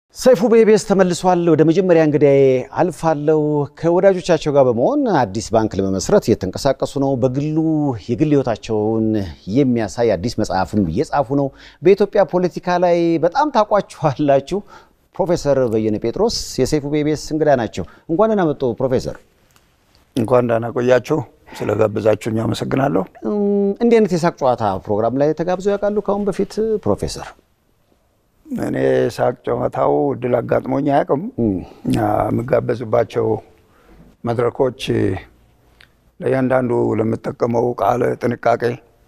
ሰይፉ በኢቢኤስ ተመልሷል። ወደ መጀመሪያ እንግዳዬ አልፋለሁ። ከወዳጆቻቸው ጋር በመሆን አዲስ ባንክ ለመመስረት እየተንቀሳቀሱ ነው። በግሉ የግል ሕይወታቸውን የሚያሳይ አዲስ መጽሐፍም እየጻፉ ነው። በኢትዮጵያ ፖለቲካ ላይ በጣም ታውቋችኋላችሁ። ፕሮፌሰር በየነ ጴጥሮስ የሰይፉ በኢቢኤስ እንግዳ ናቸው። እንኳን ደህና መጡ ፕሮፌሰር። እንኳን ደህና ቆያችሁ። ስለጋበዛችሁኝ አመሰግናለሁ። እንዲህ አይነት የሳቅ ጨዋታ ፕሮግራም ላይ ተጋብዘው ያውቃሉ ከአሁን በፊት ፕሮፌሰር? እኔ ሳቅ ጨዋታው እድል አጋጥሞኝ አያውቅም። የምጋበዝባቸው መድረኮች ለእያንዳንዱ ለምጠቀመው ቃል ጥንቃቄ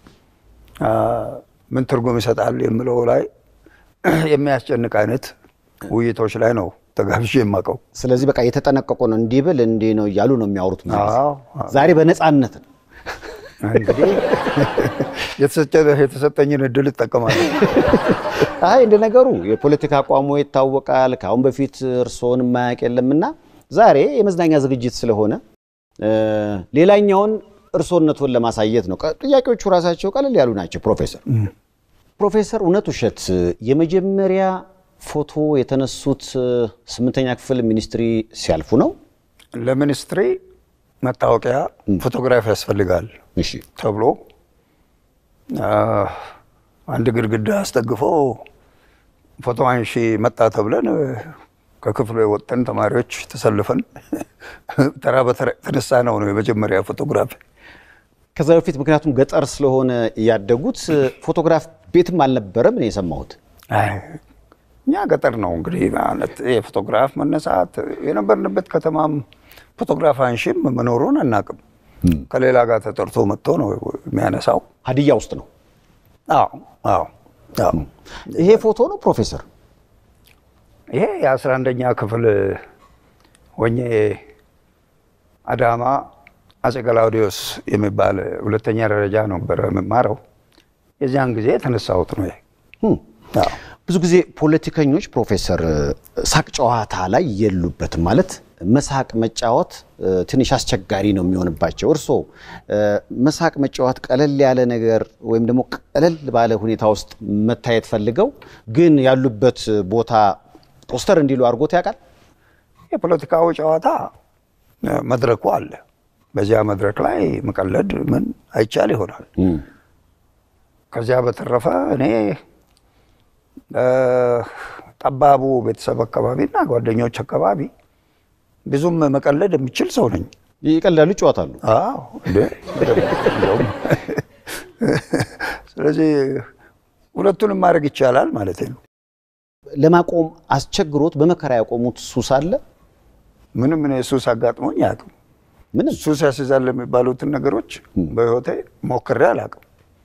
ምን ትርጉም ይሰጣል የምለው ላይ የሚያስጨንቅ አይነት ውይይቶች ላይ ነው ተጋብዤ የማውቀው። ስለዚህ በቃ የተጠነቀቁ ነው። እንዲህ ብል እንዲህ ነው እያሉ ነው የሚያወሩት። ብዙ ጊዜ። አዎ። ዛሬ በነፃነት ነው። እንግዲህ የተሰጠኝን እድል እጠቀማለሁ። አይ እንደ ነገሩ የፖለቲካ አቋሙ ይታወቃል። ከአሁን በፊት እርስዎን የማያውቅ የለምና ዛሬ የመዝናኛ ዝግጅት ስለሆነ ሌላኛውን እርስዎነቱን ለማሳየት ነው። ቀ- ጥያቄዎቹ ራሳቸው ቀለል ያሉ ናቸው። ፕሮፌሰር ፕሮፌሰር እውነት ውሸት የመጀመሪያ ፎቶ የተነሱት ስምንተኛ ክፍል ሚኒስትሪ ሲያልፉ ነው? ለሚኒስትሪ መታወቂያ ፎቶግራፍ ያስፈልጋል እሺ ተብሎ አ፣ አንድ ግድግዳ አስጠግፎ ፎቶ አንሺ መጣ ተብለን ከክፍሉ የወጠን ተማሪዎች ተሰልፈን ተራ በተራ የተነሳ ነው ነው የመጀመሪያ ፎቶግራፍ። ከዛ በፊት ምክንያቱም ገጠር ስለሆነ ያደጉት ፎቶግራፍ ቤትም አልነበረም ነው የሰማሁት። አይ፣ እኛ ገጠር ነው እንግዲህ ማለት የፎቶግራፍ መነሳት የነበርንበት ከተማም ፎቶግራፍ አንሺም መኖሩን አናውቅም። ከሌላ ጋር ተጠርቶ መጥቶ ነው የሚያነሳው። ሀዲያ ውስጥ ነው አዎ አዎ አዎ። ይሄ ፎቶ ነው ፕሮፌሰር? ይሄ የአስራ አንደኛ ክፍል ሆኜ አዳማ አጼ ገላውዲዮስ የሚባል ሁለተኛ ደረጃ ነበረ የምማረው። የዚያን ጊዜ የተነሳሁት ነው። ይሄ ህም። አዎ። ብዙ ጊዜ ፖለቲከኞች ፕሮፌሰር ሳቅ ጨዋታ ላይ የሉበትም። ማለት መሳቅ መጫወት እ፣ ትንሽ አስቸጋሪ ነው የሚሆንባቸው። እርስዎ እ፣ መሳቅ መጫወት ቀለል ያለ ነገር ወይም ደግሞ ቀለል ባለ ሁኔታ ውስጥ መታየት ፈልገው ግን ያሉበት ቦታ ፖስተር እንዲሉ አድርጎት ያውቃል? የፖለቲካዊ ጨዋታ እ፣ መድረኩ አለ። በዚያ መድረክ ላይ መቀለድ ምን አይቻል ይሆናል። ከዚያ በተረፈ እኔ እ፣ ጠባቡ ቤተሰብ አካባቢና ጓደኞች አካባቢ ብዙም መቀለድ የሚችል ሰው ነኝ። ይቀልዳሉ፣ ይጫወታሉ። አዎ እንዴ በደንብ እንደውም። ስለዚህ ሁለቱንም ማድረግ ይቻላል ማለት ነው። ለማቆም አስቸግሮት በመከራ ያቆሙት ሱስ አለ? ምንም እኔ ሱስ አጋጥሞኝ አያውቅም። ምንም ሱስ ያስይዛል የሚባሉትን ነገሮች በህይወቴ ሞክሬ አላውቅም።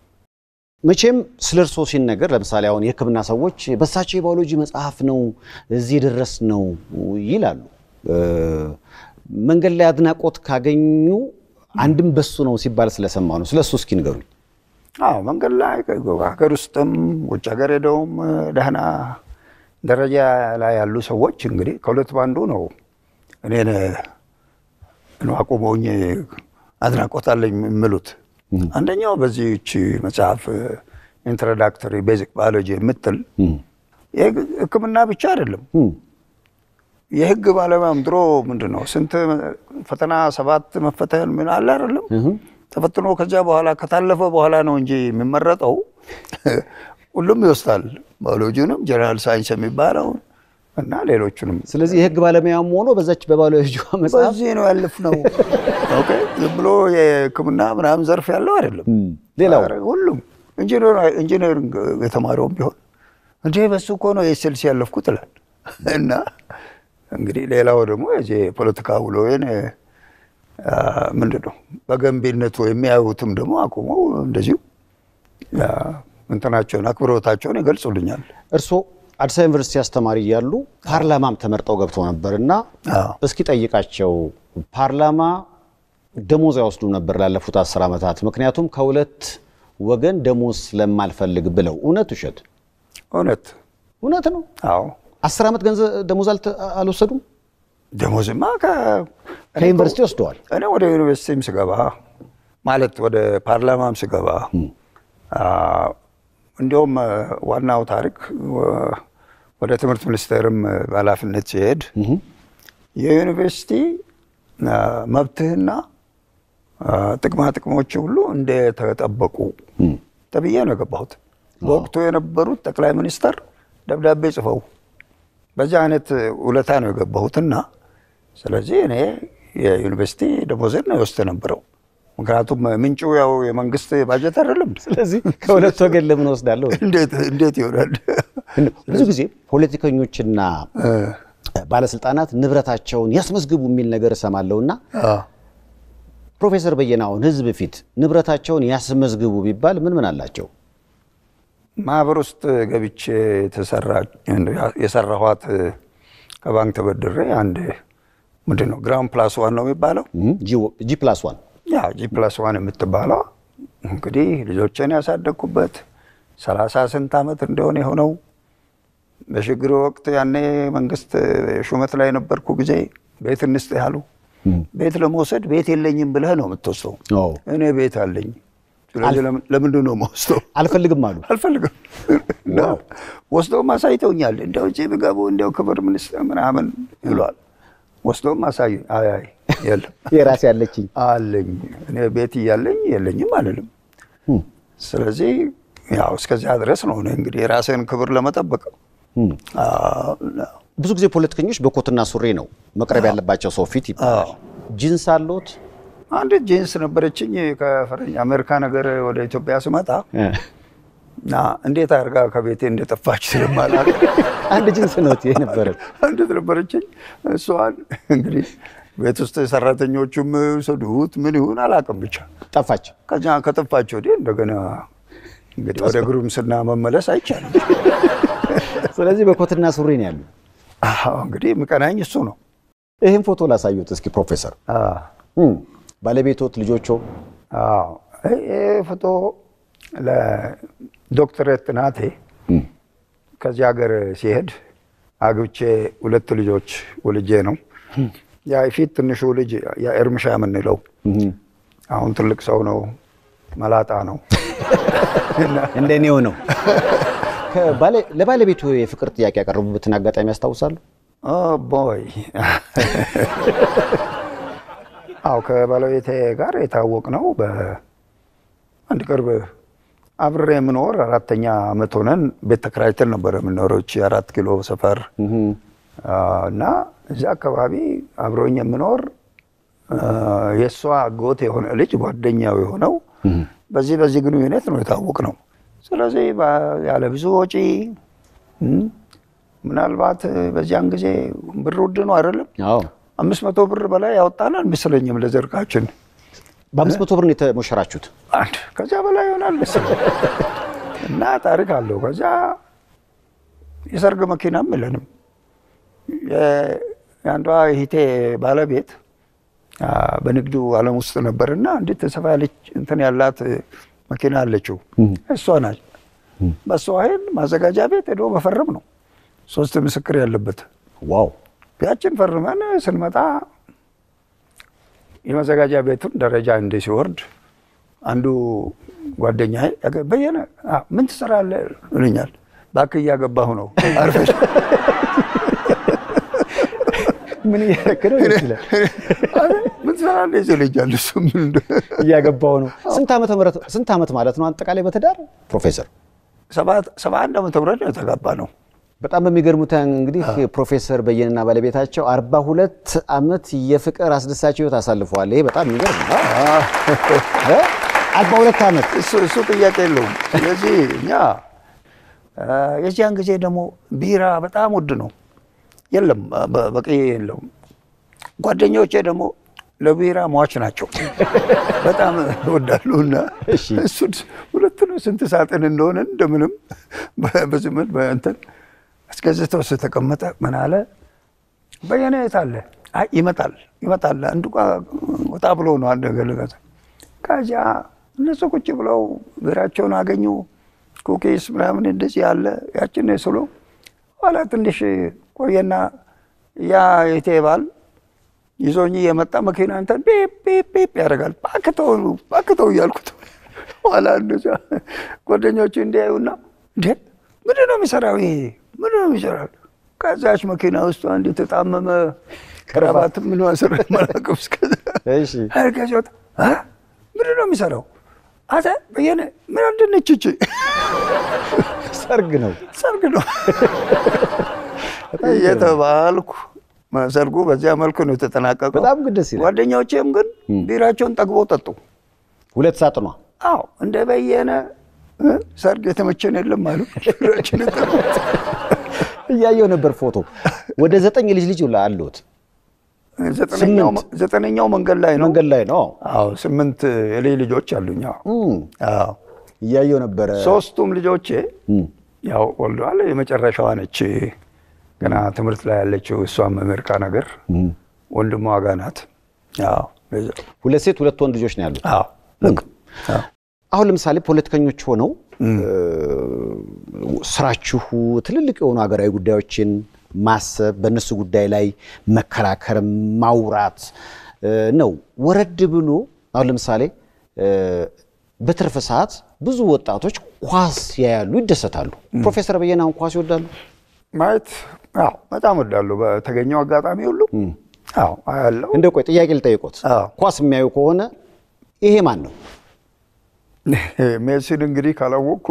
መቼም ስለ እርስዎ ሲነገር ለምሳሌ አሁን የሕክምና ሰዎች በሳቸው የባዮሎጂ መጽሐፍ ነው እዚህ ድረስ ነው ይላሉ። እ፣ መንገድ ላይ አድናቆት ካገኙ አንድም በሱ ነው ሲባል ስለሰማ ነው። ስለ እሱ እስኪ ንገሩኝ። አዎ መንገድ ላይ ሀገር ውስጥም ውጭ ሀገር ሄደውም ደህና ደረጃ ላይ ያሉ ሰዎች እንግዲህ ከሁለት ባንዱ ነው እኔን ነው አቁመውኝ አድናቆት አለኝ የሚሉት። አንደኛው በዚህች መጽሐፍ ኢንትሮዳክተሪ ቤዚክ ባዮሎጂ የምትል የህክምና ብቻ አይደለም እም፣ የህግ ባለሙያም ድሮ ምንድን ነው ስንት ፈተና ሰባት መፈተን ምን አለ አይደለም ተፈትኖ ከዚያ በኋላ ከታለፈ በኋላ ነው እንጂ የሚመረጠው ሁሉም ይወስዳል። ባዮሎጂንም ጀነራል ሳይንስ የሚባለውን እና ሌሎቹንም ስለዚህ የህግ ባለሙያም ሆኖ በዛች በባዮሎጂ መጽሐፍ በዚህ ነው ያለፍነው። ኦኬ ዝም ብሎ የህክምና ምናምን ዘርፍ ያለው አይደለም። እም፣ ሌላው ኧረ ሁሉም ኢንጂነሪንግ የተማረውም ቢሆን እንዴ በሱ እኮ ነው የኤስኤልሲ ያለፍኩት ይላል። እና እንግዲህ ሌላው ደግሞ የዚህ የፖለቲካ ውሎዬን አ፣ ምንድን ነው በገንቢነቱ የሚያዩትም ደግሞ አቁመው እንደዚሁ አ፣ እንትናቸውን አክብሮታቸውን ይገልጹልኛል። እርስዎ አዲስ አበባ ዩኒቨርሲቲ አስተማሪ እያሉ ፓርላማም ተመርጠው ገብተው ነበር እና አዎ። እስኪ ጠይቃቸው ፓርላማ ደሞዝ አይወስዱ ነበር ላለፉት አስር ዓመታት ምክንያቱም ከሁለት ወገን ደሞዝ ስለማልፈልግ ብለው እውነት ውሸት እውነት እውነት ነው አዎ አስር ዓመት ገንዘብ ደሞዝ አልተ- አልወሰዱም ደሞዝማ ከ- ከዩኒቨርሲቲ ወስደዋል እኔ ወደ ዩኒቨርሲቲም ስገባ ማለት ወደ ፓርላማም ስገባ አ፣ እንዲያውም ዋናው ታሪክ ወደ ትምህርት ሚኒስቴርም በኃላፊነት ሲሄድ የዩኒቨርሲቲ መብትህና ጥቅማ ጥቅሞች ሁሉ እንደተጠበቁ ተብዬ ነው የገባሁት። በወቅቱ የነበሩት ጠቅላይ ሚኒስተር ደብዳቤ ጽፈው በዚህ አይነት ውለታ ነው የገባሁትና ስለዚህ እኔ የዩኒቨርሲቲ ደሞዜን ነው የወስድ ነበረው። ምክንያቱም ምንጩ ያው የመንግስት ባጀት አይደለም። ስለዚህ ከሁለት ወገን ለምን ወስዳለሁ? እንዴት ይሆናል? ብዙ ጊዜ ፖለቲከኞችና ባለስልጣናት ንብረታቸውን ያስመዝግቡ የሚል ነገር እሰማለሁና ፕሮፌሰር በየነ አሁን ህዝብ ፊት ንብረታቸውን ያስመዝግቡ ቢባል ምን ምን አላቸው? ማህበር ውስጥ ገብቼ የሰራኋት ከባንክ ተበድሬ አንድ ምንድን ነው ግራውንድ ፕላስ ዋን ነው የሚባለው ጂ ፕላስ ዋን ያ ጂ ፕላስ ዋን የምትባለው እንግዲህ ልጆችን ያሳደግኩበት ሰላሳ ስንት ዓመት እንደሆነ የሆነው በሽግግር ወቅት ያኔ መንግስት ሹመት ላይ የነበርኩ ጊዜ ቤት እንስጥ ያሉ ቤት ለመውሰድ ቤት የለኝም ብለህ ነው የምትወስደው። እኔ ቤት አለኝ። ስለዚህ ለምንድን ነው መወስደው? አልፈልግም አሉ። አልፈልግም ወስደውም አሳይተውኛል። እንደው እዚህ ብገቡ እንደው ክብር ሚኒስትር ምናምን ይሏል። ወስደውም አሳዩ። አይ አይ የለም የራሴ ያለችኝ አለኝ እኔ ቤት እያለኝ የለኝም አልልም። ስለዚህ ያው እስከዚያ ድረስ ነው እኔ እንግዲህ የራስህን ክብር ለመጠበቅ ብዙ ጊዜ ፖለቲከኞች በኮትና ሱሪ ነው መቅረብ ያለባቸው ሰው ፊት ይባላል። ጂንስ አለዎት? አንድ ጂንስ ነበረችኝ ከፈረኝ አሜሪካ ነገር ወደ ኢትዮጵያ ስመጣ እና እንዴት አድርጋ ከቤቴ እንደጠፋች ስለማላውቅ አንድ ጂንስ ነው የነበረ አንዲት ነበረችኝ። እሷን እንግዲህ ቤት ውስጥ ሰራተኞቹም ሰዱት ምን ይሁን አላውቅም፣ ብቻ ጠፋች። ከዚያ ከጠፋች ወዲህ እንደገና እንግዲህ ወደ ጉርምስና መመለስ አይቻልም። ስለዚህ በኮትና ሱሪ ነው ያሉ። እንግዲህ ምቀናኝ እሱ ነው። ይህን ፎቶ ላሳዩት እስኪ ፕሮፌሰር። ባለቤቶት፣ ልጆቾ? ይህ ፎቶ ለዶክትሬት ጥናቴ ከዚህ ሀገር ሲሄድ አግብቼ ሁለት ልጆች ወልጄ ነው። ያ ፊት ትንሹ ልጅ የእርምሻ የምንለው አሁን ትልቅ ሰው ነው፣ መላጣ ነው። እንደ እኔው ነው። ለባለቤቱ የፍቅር ጥያቄ ያቀረቡበትን አጋጣሚ ያስታውሳሉ? ቦይ አው ከባለቤቴ ጋር የታወቅ ነው። በአንድ ቅርብ አብሬ የምኖር አራተኛ ዓመት ሆነን ቤት ተከራይተን ነበረ የምኖረው አራት ኪሎ ሰፈር እና እዚያ አካባቢ አብሮኝ የምኖር የእሷ አጎት የሆነ ልጅ ጓደኛው የሆነው በዚህ በዚህ ግንኙነት ነው የታወቅ ነው። ስለዚህ ያለ ብዙ ወጪ ምናልባት በዚያን ጊዜ ብር ውድ ነው አይደለም፣ አምስት መቶ ብር በላይ ያወጣን አልመሰለኝም ለዘርጋችን። በአምስት መቶ ብር ነው የተሞሸራችሁት? አንድ ከዚያ በላይ ይሆናል መሰለኝ እና ታሪክ አለው። ከዚያ የሰርግ መኪናም የለንም። የአንዷ እህቴ ባለቤት በንግዱ ዓለም ውስጥ ነበርና እንዴት ሰፋ ያለች እንትን ያላት መኪና አለችው። እሷ ናት። በእሷ ኃይል ማዘጋጃ ቤት ሄዶ መፈረም ነው። ሶስት ምስክር ያለበት ዋው። ያችን ፈርመን ስንመጣ የማዘጋጃ ቤቱን ደረጃ እንደ ሲወርድ አንዱ ጓደኛ በየነ ምን ትሰራለህ ይሉኛል። እባክህ እያገባሁ ነው አርፈሽ ምን እያደረክ ነው ይችላል ምን ትሰራለህ ይለኛል። እሱ ምን እያገባሁ ነው። ስንት ዓመት ማለት ነው አጠቃላይ በትዳር ፕሮፌሰር? ሰባ አንድ ዓመተ ምህረት ነው የተጋባ ነው። በጣም በሚገርሙት እንግዲህ ፕሮፌሰር በየነና ባለቤታቸው አርባ ሁለት ዓመት የፍቅር አስደሳች ህይወት አሳልፈዋል። ይሄ በጣም የሚገርም ነው። አርባ ሁለት ዓመት እሱ ጥያቄ የለውም። ስለዚህ እኛ የዚያን ጊዜ ደግሞ ቢራ በጣም ውድ ነው፣ የለም በቂ የለውም። ጓደኞቼ ደግሞ ለቢራ ሟች ናቸው፣ በጣም እወዳሉ እና እሱን ሁለት ነው ስንት ሳጥን እንደሆነ እንደምንም በዝምል በእንትን አስገዝተው ስተቀመጠ ምን አለ በየነ የት አለ? አይ ይመጣል ይመጣል። አንዱ ወጣ ብሎ ነው አንድ ነገር ልገዛ። ከዚያ እነሱ ቁጭ ብለው ቢራቸውን አገኙ። ኩኪስ ምናምን እንደዚህ ያለ ያችን ስሎ ኋላ ትንሽ ቆየና ያ የቴ ባል ይዞኝ የመጣ መኪና እንትን ፒፕ ያደርጋል። ባክተው ባክተው እያልኩት ኋላ እንደዚያ ጓደኞቹ እንዲያዩና እንዴ ምንድን ነው የሚሰራው ይሄ ምን ነው ይሰራል? ከዛች መኪና ውስጥ አንድ የተጣመመ ክራባት ምን ስር መላቀፍ እሺ ከዚያወጣ ምንድን ነው የሚሰራው? አተ በየነ ምን አንድነች እች ሰርግ ነው። ሰርግ ነው እየተባልኩ ሰርጉ በዚያ መልኩ ነው የተጠናቀቀው። በጣም ግን ደስ ይላል። ጓደኞቼም ግን ቢራቸውን ጠግበው ጠጡ። ሁለት ሳጥኗ አዎ እንደ በየነ እ ሰርግ የተመቸን የለም አሉ። ቢራችንን ጠጡ። እያየው ነበር ፎቶ። ወደ ዘጠኝ ልጅ ልጅ ሁላ አሉት። ዘጠነኛው ዘጠነኛው መንገድ ላይ ነው። መንገድ ላይ ነው። አዎ ስምንት የልጅ ልጆች አሉኝ። አዎ እም፣ አዎ እያየው ነበረ። ሶስቱም ልጆቼ እም፣ ያው ወልደዋል። የመጨረሻዋ ነች ገና ትምህርት ላይ ያለችው እሷም አሜሪካ ነገር እም። ወንድሟ ጋ ናት። አዎ በዛ- ሁለት ሴት ሁለት ወንድ ልጆች ነው ያሉት። አዎ ልክ አዎ አሁን ለምሳሌ ፖለቲከኞች ሆነው እ፣ ስራችሁ ትልልቅ የሆኑ ሀገራዊ ጉዳዮችን ማሰብ፣ በእነሱ ጉዳይ ላይ መከራከር፣ ማውራት እ፣ ነው። ወረድ ብሎ አሁን ለምሳሌ እ፣ በትርፍ ሰዓት ብዙ ወጣቶች ኳስ ያያሉ፣ ይደሰታሉ። ፕሮፌሰር በየነ አሁን ኳስ ይወዳሉ። ማየት አዎ በጣም ወዳለሁ። በተገኘው አጋጣሚ ሁሉ አዎ አያለው። እንደ ቆይ ጥያቄ ልጠይቆት፣ አዎ ኳስ የሚያዩ ከሆነ ይሄ ማን ነው? ሜሲን እንግዲህ ካላወቅኩ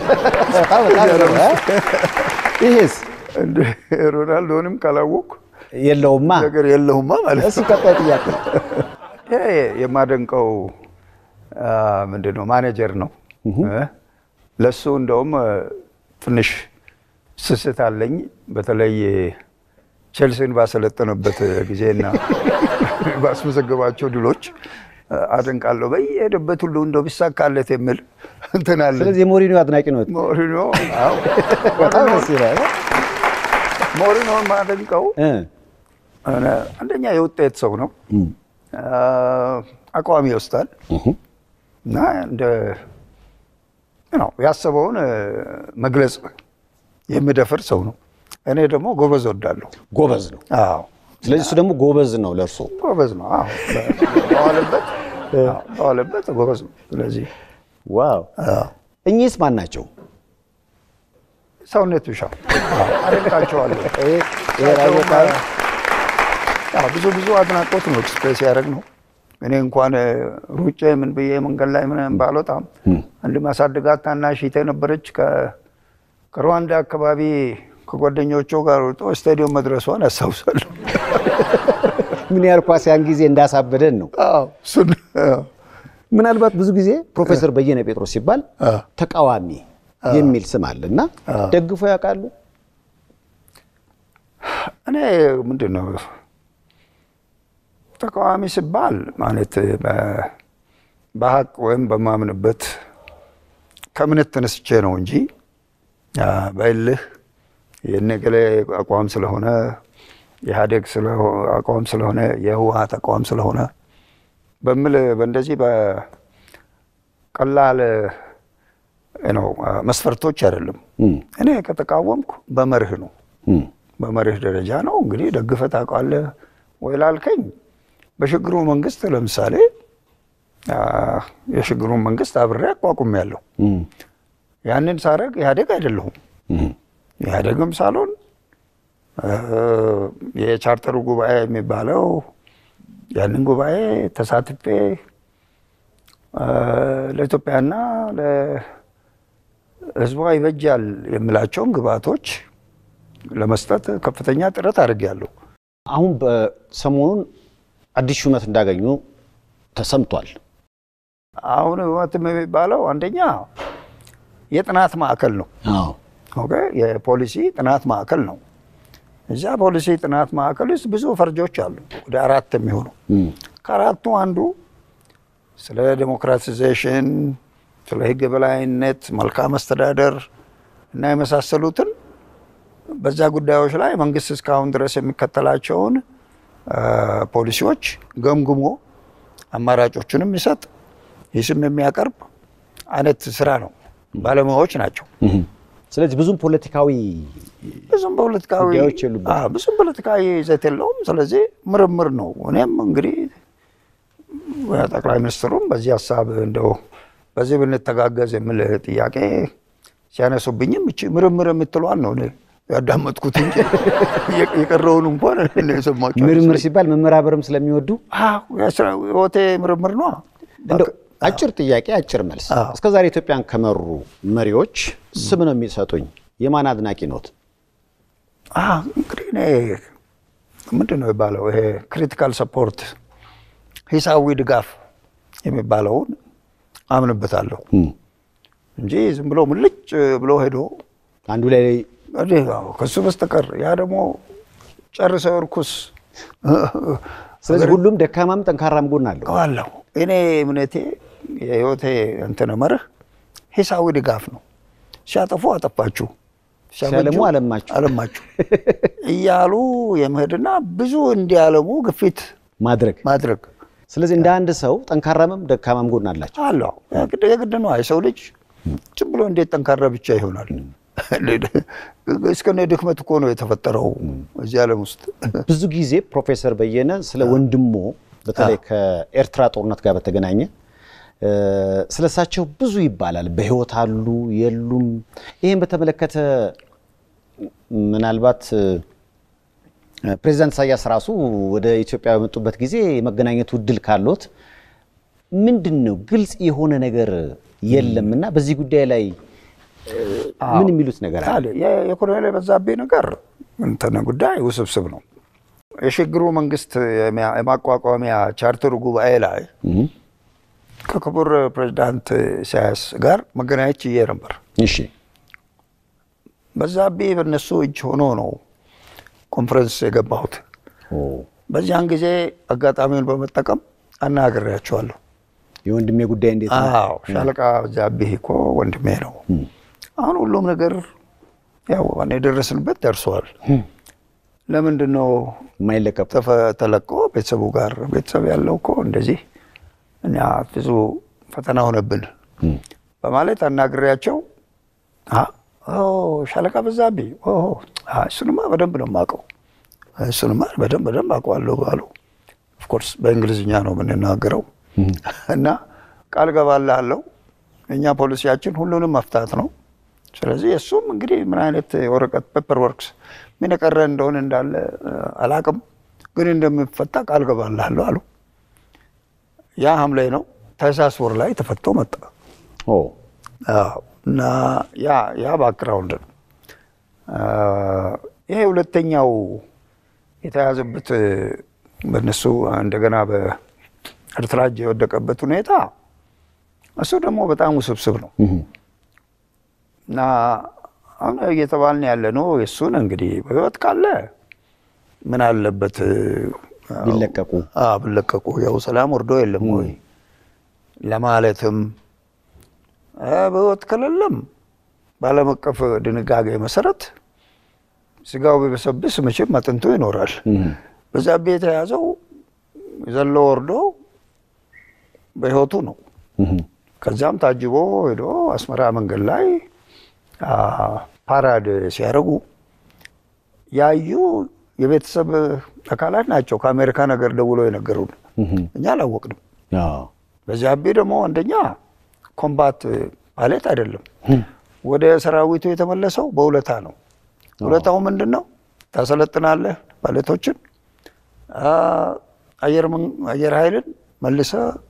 ይሄስ እንደ ሮናልዶንም ካላወቅኩ የለውማ። ነገር የለውማ ማለት እሱ ቀጣይ ጥያቄ ይሄ የማደንቀው አ፣ ምንድን ነው ማኔጀር ነው። እ? ለሱ እንደውም እ፣ ትንሽ ስስት አለኝ። በተለይ ቼልሲን ባሰለጠነበት ጊዜና ባስመዘገባቸው ድሎች እ፣ አደንቃለሁ። በየሄደበት ሁሉ እንደው ቢሳካለት የሚል እንትን አለኝ። ስለዚህ የሞሪኒዮ አድናቂ ነው። ሞሪኖ አዎ፣ በጣም ደስ ይላል። ሞሪኖን ማደንቀው እ፣ እኔ አንደኛ የውጤት ሰው ነው። አ፣ አቋም ይወስዳል እና እንደ ነው ያሰበውን እ፣ መግለጽ የሚደፍር ሰው ነው። እኔ ደግሞ ጎበዝ ወዳለሁ። ጎበዝ ነው። አዎ ስለዚህ እሱ ደግሞ ጎበዝ ነው ለእርሶ። ጎበዝ ነው። አዎ በዋለበት አዎ፣ በዋለበት ጎበዝ ነው። ስለዚህ ዋው! አዎ፣ እኚህስ ማን ናቸው? ሰውነት ቢሻው አዎ፣ አደንቃቸዋለሁ። አዎ፣ ብዙ ብዙ አድናቆት ነው ኤክስፕሬስ ያደረግ ነው። እኔ እንኳን እ፣ ሩጬ ምን ብዬ መንገድ ላይ ምንም ባልወጣም አንድ ማሳድጋት ታናሽ እህቴ ነበረች ከ- ከሩዋንዳ አካባቢ ከጓደኞቿ ጋር ወጦ ስታዲየም መድረሷን ያስታውሳለሁ። ምን ያህል ኳስ ያን ጊዜ እንዳሳበደን ነው። አዎ እሱን አዎ፣ ምናልባት ብዙ ጊዜ ፕሮፌሰር በየነ ጴጥሮስ ሲባል አዎ። ተቃዋሚ የሚል ስም አለ እና ደግፎ ያውቃሉ? እኔ ምንድን ነው ተቃዋሚ ሲባል ማለት በ- በሀቅ ወይም በማምንበት ከእምነት ተነስቼ ነው እንጂ አ፣ በእልህ የነገሌ አቋም ስለሆነ የኢህአዴግ ስለሆ- አቋም ስለሆነ የህወሀት አቋም ስለሆነ በምል በእንደዚህ በቀላል ነው መስፈርቶች አይደለም። እኔ ከተቃወምኩ በመርህ ነው በመርህ ደረጃ ነው። እንግዲህ ደግፈህ ታውቃለህ ወይ ላልከኝ በሽግግሩ መንግስት ለምሳሌ አ፣ የሽግግሩን መንግስት አብሬ አቋቁሜያለሁ። ያንን ሳረግ ኢህአዴግ አይደለሁም። ኢህአዴግም ሳልሆን አ፣ የቻርተሩ ጉባኤ የሚባለው ያንን ጉባኤ ተሳትፌ አ፣ ለኢትዮጵያና ለሕዝቧ ይበጃል የምላቸውን ግብአቶች ለመስጠት ከፍተኛ ጥረት አድርጌያለሁ። አሁን በሰሞኑን አዲስ ሹመት እንዳገኙ ተሰምቷል። አሁን ህወሓትም የሚባለው አንደኛ የጥናት ማዕከል ነው። አዎ ኦኬ፣ የፖሊሲ ጥናት ማዕከል ነው። እዚያ ፖሊሲ ጥናት ማዕከል ውስጥ ብዙ ፈርጆች አሉ፣ ወደ አራት የሚሆኑ ከአራቱ አንዱ ስለ ዴሞክራቲዜሽን፣ ስለ ህግ የበላይነት፣ መልካም አስተዳደር እና የመሳሰሉትን በዛ ጉዳዮች ላይ መንግስት እስካሁን ድረስ የሚከተላቸውን አ፣ ፖሊሲዎች ገምግሞ አማራጮቹንም የሚሰጥ ሂስም የሚያቀርብ አይነት ስራ ነው። ባለሙያዎች ናቸው። ስለዚህ ብዙም ፖለቲካዊ ብዙም ፖለቲካዊ ጉዳዮች የሉበትም። አዎ፣ ብዙም ፖለቲካዊ ይዘት የለውም። ስለዚህ ምርምር ነው። እኔም እንግዲህ ጠቅላይ ሚኒስትሩም በዚህ ሀሳብ እንደው በዚህ ብንተጋገዝ የሚል ጥያቄ ሲያነሱብኝም እቺ ምርምር የምትለዋን ነው እኔ ያዳመጥኩት እንጂ የቀረውን እንኳን የሰማቸው ምርምር ሲባል መመራመርም ስለሚወዱ ህይወቴ ምርምር ነው። እንደው አጭር ጥያቄ አጭር መልስ። አዎ። እስከ ዛሬ ኢትዮጵያን ከመሩ መሪዎች ስም ነው የሚሰጡኝ። የማን አድናቂ ኖት? አዎ፣ እንግዲህ እኔ ምንድን ነው የሚባለው ይሄ ክሪቲካል ሰፖርት ሂሳዊ ድጋፍ የሚባለውን አምንበታለሁ እንጂ ዝም ብሎ ሙልጭ ብሎ ሄዶ አንዱ ላይ እንዲህ አዎ፣ ከሱ በስተቀር ያ ደግሞ ጨርሰው እርኩስ ስለዚህ ሁሉም ደካማም ጠንካራም ጎን አለው። አለሁ። እኔ እምነቴ የህይወቴ እንትን መርህ ሂሳዊ ድጋፍ ነው። ሲያጠፉ አጠፋችሁ፣ ሲያለሙ አለማችሁ። አለማችሁ እያሉ የመሄድና ብዙ እንዲያለሙ ግፊት ማድረግ ማድረግ ስለዚህ እንደ አንድ ሰው ጠንካራምም ደካማም ጎን አላቸው። አለው። የግድ የግድ ነው። የሰው ልጅ ዝም ብሎ እንዴት ጠንካራ ብቻ ይሆናል? እስከነ ድክመት እኮ ነው የተፈጠረው እዚህ ዓለም ውስጥ። ብዙ ጊዜ ፕሮፌሰር በየነ ስለ ወንድሞ በተለይ ከኤርትራ ጦርነት ጋር በተገናኘ እ፣ ስለ እሳቸው ብዙ ይባላል። በህይወት አሉ የሉም? ይህን በተመለከተ ምናልባት እ፣ ፕሬዚዳንት ኢሳያስ ራሱ ወደ ኢትዮጵያ በመጡበት ጊዜ የመገናኘቱ እድል ካሎት ምንድን ነው ግልጽ የሆነ ነገር የለም እና በዚህ ጉዳይ ላይ እ፣ ምን የሚሉት ነገር አለ? አለ የ- የኮሎኔል የበዛብኝ ነገር እንትን ጉዳይ ውስብስብ ነው። የሽግግሩ መንግስት የሚያ- የማቋቋሚያ ቻርተሩ ጉባኤ ላይ ከክቡር ፕሬዚዳንት ኢሳያስ ጋር መገናኘት ችዬ ነበር። እሺ በዛብኝ በእነሱ እጅ ሆኖ ነው ኮንፈረንስ የገባሁት። ኦ፣ በዚያን ጊዜ አጋጣሚውን በመጠቀም አናግሬያቸዋለሁ። የወንድሜ ጉዳይ እንዴት ነው? አዎ ሻለቃ በዛብህ እኮ ወንድሜ ነው። አሁን ሁሉም ነገር ያው እኔ የደረስንበት ደርሷል። ለምንድን ነው የማይለቀቁ ተፈ- ተለቆ ቤተሰቡ ጋር ቤተሰብ ያለው እኮ እንደዚህ እኛ ብዙ ፈተና ሆነብን በማለት አናግሬያቸው አ ኦ ሻለቃ በዛብህ ኦ አ፣ እሱንማ በደንብ ነው የማውቀው እሱንማ በደንብ በደንብ አውቀዋለሁ አሉ። ኦፍኮርስ በእንግሊዝኛ ነው የምንናገረው እና ቃል ገባልሃለሁ እኛ ፖሊሲያችን ሁሉንም መፍታት ነው። ስለዚህ እሱም እንግዲህ ምን አይነት የወረቀት ፔፐር ወርክስ ምን የቀረ እንደሆነ እንዳለ እ፣ አላቅም፣ ግን እንደሚፈታ ቃል ገባልሃለሁ አሉ። ያ ሐምሌ ነው። ታህሳስ ወር ላይ ተፈቶ መጣ። ኦ አዎ፣ እና ያ ያ ባክግራውንድ ነው። አ፣ ይሄ ሁለተኛው የተያዘበት እ፣ በእነሱ እንደገና በኤርትራ እጅ የወደቀበት ሁኔታ እሱ ደግሞ በጣም ውስብስብ ነው እና አሁን እየተባልን ያለ ነው የእሱን እንግዲህ በህይወት ካለ ምን አለበት እ፣ ቢለቀቁ አዎ ቢለቀቁ ያው ሰላም ወርዶ የለም ወይ ለማለትም እ፣ በህይወት ከሌለም በዓለም አቀፍ ድንጋጌ መሰረት ስጋው ቢበሰብስ መቼም አጥንቱ ይኖራል። በዛብህ የተያዘው ዘሎ ወርዶ በህይወቱ ነው። ከዛም ታጅቦ ሄዶ አስመራ መንገድ ላይ አ፣ ፓራድ ሲያደርጉ ያዩ የቤተሰብ አካላት ናቸው። ከአሜሪካ ነገር ደውሎ የነገሩን እኛ አላወቅንም። አዎ። በዛብህ ደግሞ አንደኛ ኮምባት ፓይለት አይደለም። ወደ ሰራዊቱ የተመለሰው በውለታ ነው። ውለታው ምንድን ነው? ታሰለጥናለህ ፓይለቶችን፣ አ፣ አየር መን- አየር ኃይልን መልሰ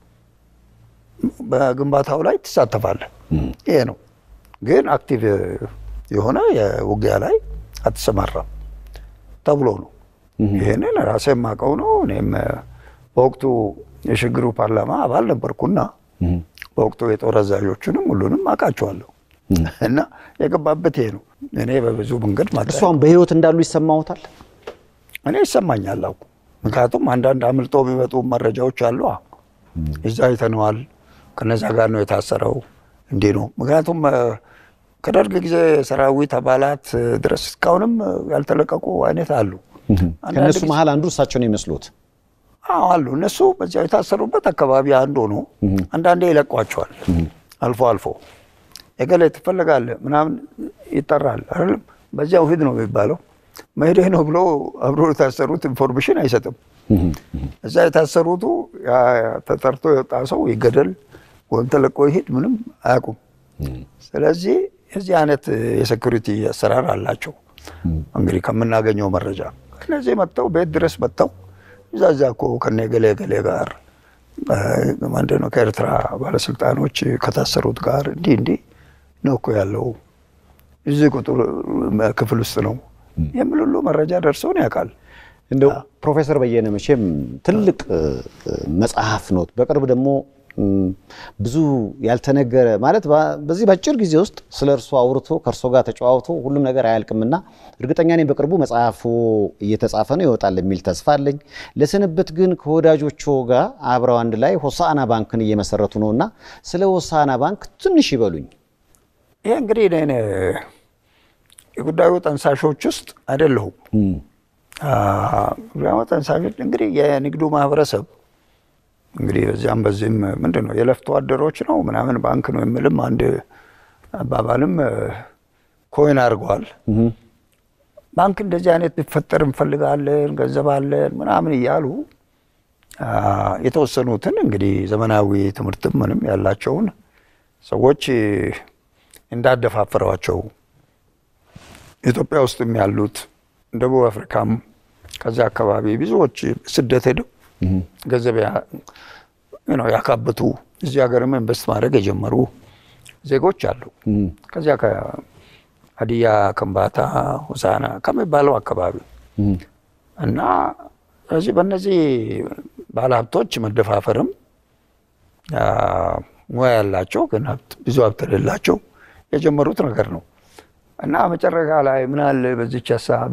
በግንባታው ላይ ትሳተፋለህ። ይሄ ነው። ግን አክቲቭ የሆነ የውጊያ ላይ አትሰማራም ተብሎ ነው። ይህንን ራሴ የማውቀው ነው። እኔም በወቅቱ የሽግግሩ ፓርላማ አባል ነበርኩና በወቅቱ የጦር አዛዦቹንም ሁሉንም አውቃቸዋለሁ እና የገባበት ይሄ ነው። እኔ በብዙ መንገድ ማለት እርሱ አሁን በህይወት እንዳሉ ይሰማዎታል? እኔ ይሰማኛል አውቁ ምክንያቱም አንዳንድ አምልጦ የሚመጡ መረጃዎች አሉ። እዛ አይተነዋል፣ ከነዛ ጋር ነው የታሰረው፣ እንዲህ ነው። ምክንያቱም እ፣ ከደርግ ጊዜ ሰራዊት አባላት እ፣ ድረስ እስካሁንም እ፣ ያልተለቀቁ አይነት አሉ። አንዳንድ ከእነሱ ጊዜ- መሀል አንዱ እሳቸው ነው የሚመስሉት። አዎ አሉ። እነሱ በዚያው የታሰሩበት አካባቢ አንዱ ነው። አንዳንዴ ይለቋቸዋል። አልፎ አልፎ የገሌ ትፈልጋለህ ምናምን ይጠራል አይደለም። በዚያው ሂድ ነው የሚባለው። መሄድህ ነው ብሎ አብሮ የታሰሩት ኢንፎርሜሽን አይሰጥም። እዛ የታሰሩቱ ያ ተጠርቶ የወጣ ሰው ይገደል ወይም ተለቆ ይሄድ ምንም አያውቁም። ስለዚህ የዚህ አይነት የሴኩሪቲ አሰራር አላቸው። እንግዲህ ከምናገኘው መረጃ እነዚህ መጥተው ቤት ድረስ መጥተው እዛዛ እኮ ከነ ገሌ ገሌ ጋር ምንድን ነው ከኤርትራ ባለስልጣኖች ከታሰሩት ጋር እንዲህ እንዲህ ነው እኮ ያለው እዚህ ቁጥር ክፍል ውስጥ ነው የሚል ሁሉ መረጃ ደርሰውን ያውቃል። እንደው ፕሮፌሰር በየነ መቼም ትልቅ መጽሐፍ ኖት። በቅርብ ደግሞ ብዙ ያልተነገረ ማለት በዚህ በአጭር ጊዜ ውስጥ ስለ እርሶ አውርቶ ከእርሶ ጋር ተጨዋውቶ ሁሉም ነገር አያልቅምና እርግጠኛ ነኝ በቅርቡ መጽሐፉ እየተጻፈ ነው ይወጣል የሚል ተስፋ አለኝ። ለስንብት ግን ከወዳጆቹ ጋር አብረው አንድ ላይ ሆሳዕና ባንክን እየመሰረቱ ነው እና ስለ ሆሳዕና ባንክ ትንሽ ይበሉኝ። ይህ እንግዲህ እኔ የጉዳዩ ጠንሳሾች ውስጥ አይደለሁም። ጉዳዩ ጠንሳሾች እንግዲህ የንግዱ ማህበረሰብ እንግዲህ በዚያም በዚህም ምንድን ነው የለፍቶ አደሮች ነው ምናምን ባንክ ነው የሚልም አንድ አባባልም ኮይን አድርገዋል። ባንክ እንደዚህ አይነት ቢፈጠር እንፈልጋለን፣ ገንዘብ አለን ምናምን እያሉ የተወሰኑትን እንግዲህ ዘመናዊ ትምህርትም ምንም ያላቸውን ሰዎች እንዳደፋፈሯቸው ኢትዮጵያ ውስጥም ያሉት ደቡብ አፍሪካም ከዚያ አካባቢ ብዙዎች ስደት ሄደው ገንዘብ ያካበቱ እዚህ ሀገርም ኢንቨስት ማድረግ የጀመሩ ዜጎች አሉ። ከዚያ ከሀዲያ፣ ከምባታ፣ ሆሳና ከሚባለው አካባቢ እና ስለዚህ በእነዚህ ባለሀብቶች መደፋፈርም ሙያ ያላቸው ግን ብዙ ሀብት የሌላቸው የጀመሩት ነገር ነው እና መጨረሻ ላይ ምን አለ በዚች ሀሳብ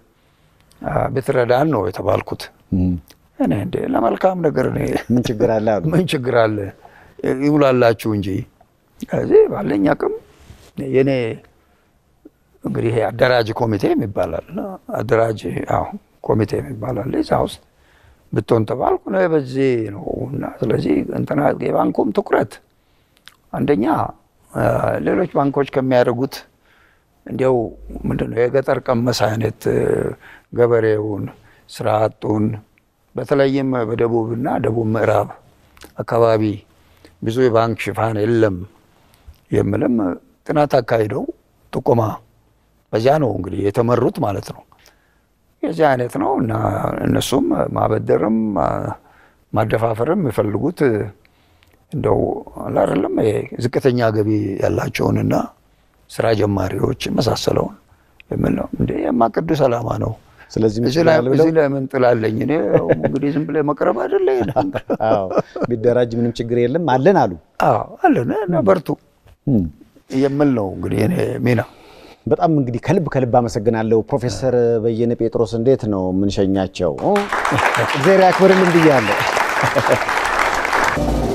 ብትረዳን ነው የተባልኩት። እኔ እንደ ለመልካም ነገር እኔ ምን ችግር አለ አሉ። ምን ችግር አለ ይሙላላችሁ እንጂ ከዚህ ባለኝ አቅም የኔ እንግዲህ ይሄ አደራጅ ኮሚቴ የሚባላል አደራጅ ኮሚቴ የሚባላል እዛ ውስጥ ብትሆን ተባልኩ ነው በዚህ ነው እና ስለዚህ እንትና የባንኩም ትኩረት አንደኛ ሌሎች ባንኮች ከሚያደርጉት እንዲያው ምንድን ነው የገጠር ቀመስ አይነት ገበሬውን ስራ አጡን በተለይም በደቡብና ደቡብ ምዕራብ አካባቢ ብዙ የባንክ ሽፋን የለም የምልም ጥናት አካሂደው ጥቆማ በዚያ ነው እንግዲህ የተመሩት ማለት ነው። የዚህ አይነት ነው እና እነሱም ማበደርም ማደፋፈርም የሚፈልጉት እንደው አላደለም ዝቅተኛ ገቢ ያላቸውንና ስራ ጀማሪዎች የመሳሰለውን የምል ነው። እንደ የማ ቅዱስ ዓላማ ነው። ስለዚህ እዚህ ላይ ምን ጥላለኝ እኔ እንግዲህ ዝም ብለህ መቅረብ አይደለ ቢደራጅ ምንም ችግር የለም አለን አሉ አለን እና በርቱ የምል ነው እንግዲህ እኔ ሚና። በጣም እንግዲህ ከልብ ከልብ አመሰግናለሁ ፕሮፌሰር በየነ ጴጥሮስ። እንዴት ነው የምንሸኛቸው? እግዚአብሔር ያክብርልን ብያለሁ።